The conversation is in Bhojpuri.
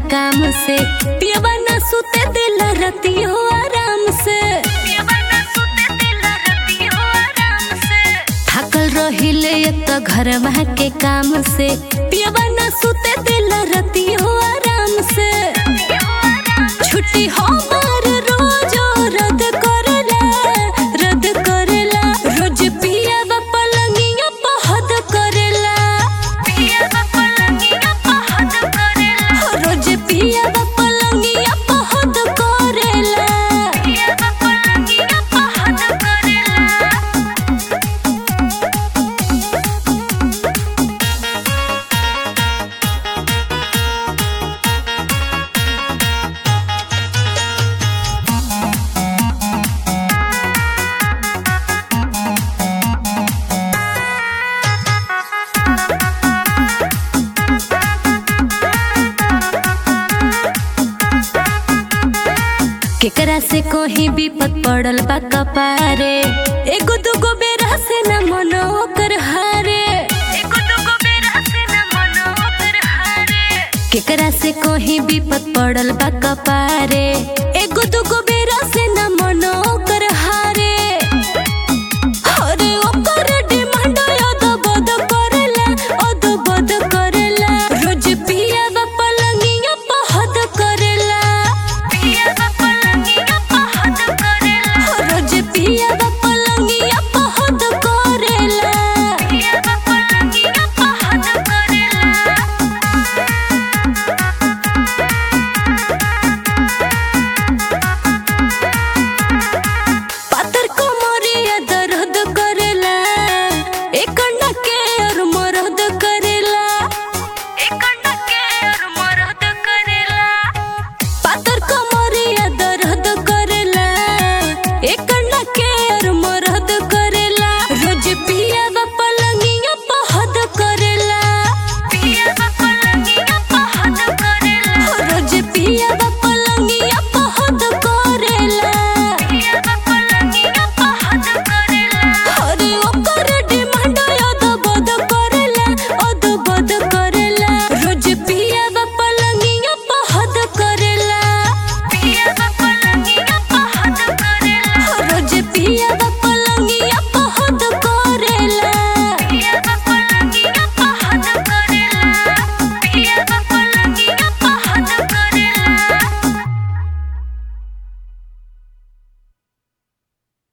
काम से पियवा न सुते दिल रतियो आराम से थकल रहिले त घर के काम से पियवा न सुते दिल रतियो आराम से छुट्टी हमार रोज रद्द करेला रद्द करेला रोज पियवा पलंगिया पहद करेला रोज पियवा पलंगिया पहद करेला केकरा से कोही विपत पड़ल बा कपारे एगो दुगो बेरा से न मनो ओकर हारे केकरा से कोही विपत पड़ल बा कपारे एगो दुगो